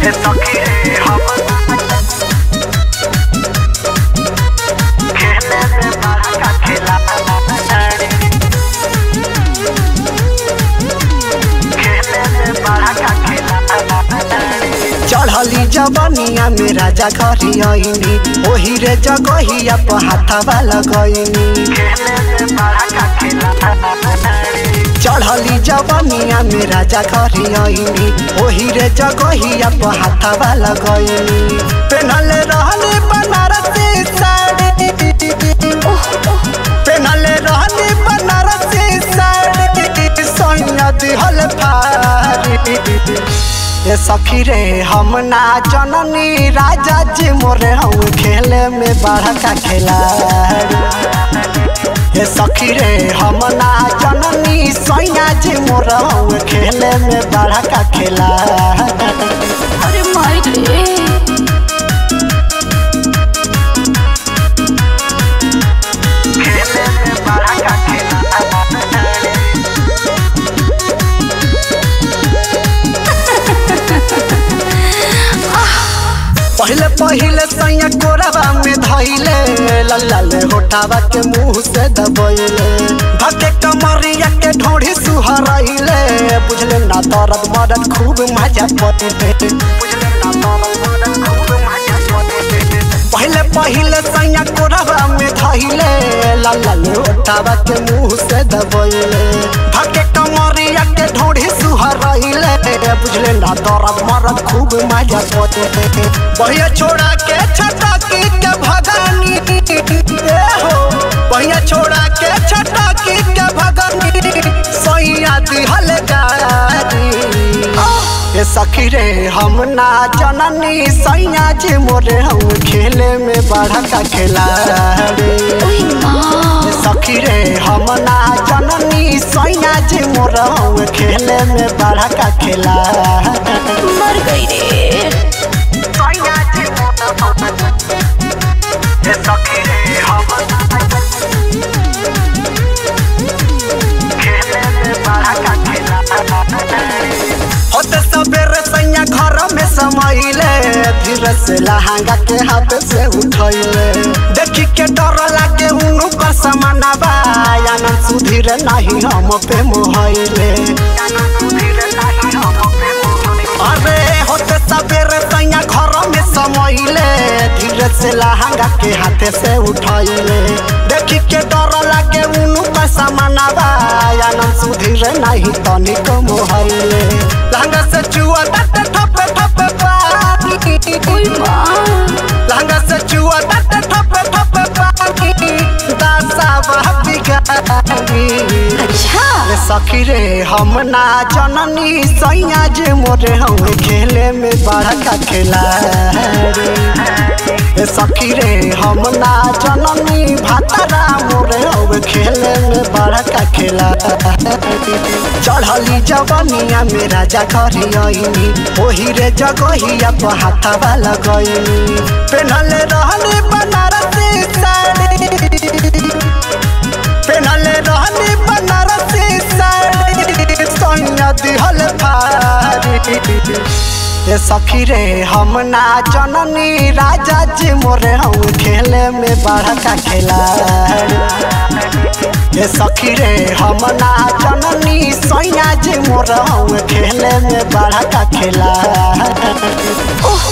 ए सखी रे हम खेले में बड़ा का खेला खेले में बड़ा का खेला चढ़ली जवनिया में राजा घरी आईनी ओही रे जगहिया पर हाथवा लगैनी खेले में बड़ा का खेला चढ़ली जवनिया में राजा घरी आईनी ओही रे जगहिया पर हाथवा लगैनी पेनले रहले बनारसी साड़ी पेनले रहले बनारसी साड़ी सोनिया दिहल फारी ए सखी रे हम ना जननी राजा जी मोरे हम खेले में बड़ा का खिलाड़ी ए सखी रे हम ना जननी सैया जी मोर हम खेले में बड़ा का खिलाड़ी अरे माई रे खेले में बड़ा का खेला पहले पहले सैया कोरबा में धैले लल्लाल होठावा के मुंह से दबैले धके कमरिया के ढोढ़ी सुहरैले बुझले ना दर्द मरद खूब मजा पड़े बुझले ना तोर मन खूब मजा पड़े पहले पहले सैया कोरबा में धैले लल्लाल होठावा के मुंह से दबैले धके कमरिया के ढोढ़ी सुहरैले बुझले ना दर्द मरद खूब मजा पड़े बहिया छोड़ा के छटकी के भगानी ए हो बहिया छोड़ा के छटकी के भगानी सैया दिहल गारी ए सखी रे हम ना जननी सैया जी मोरे हम खेले में बड़ा का खिलाड़ी ओए माँ सखी रे हम ना जननी सैया जी मोर हम खेले में बड़ा का खिलाड़ी मर गई रे सैया जी मोर ए सखी रे हम खेले में बड़ा का खेला होते सबेरे सैया घर में समैले धीरे से लहंगा के हाथ से उठैले देखी के डर लागे उनु पर समानवा आनंद सुधीर नहीं हम पे मोहैले अरे होते सबेरे सैया घर में समैले धीरे से लहंगा के हाथ से उठैले देखी के डर लागे उनु पर समानवा आनंद सुधीर नहीं तनिक मोहैले लहंगा से चुआ दत ठपे ठपे पानी ओए माँ लहंगा से चुआ दत ठपे ठपे पानी दासा वह बिगाड़ी अच्छा ए सखी रे हम ना जननी सैया जे मोरे हम खेले में बड़ा का खिलाड़ी ए सखी रे हम ना जननी भातरा मोरे हम खेले में बड़ा का खिलाड़ी चढ़ली जवनिया में राजा घरी आईनी ओही रे जगहिया पर हाथवा लगैनी पेनले रहले बनारसी साड़ी पेनले रहनी बनारसी साड़ी सोनिया दिहल फारी ए सखी रे हम ना जननी राजा जी मोरे हम खेले में बड़ा का खिलाड़ी ए सखी रे हम ना जननी सैया जी मोर हम खेले में बड़ा का खिलाड़ी ओह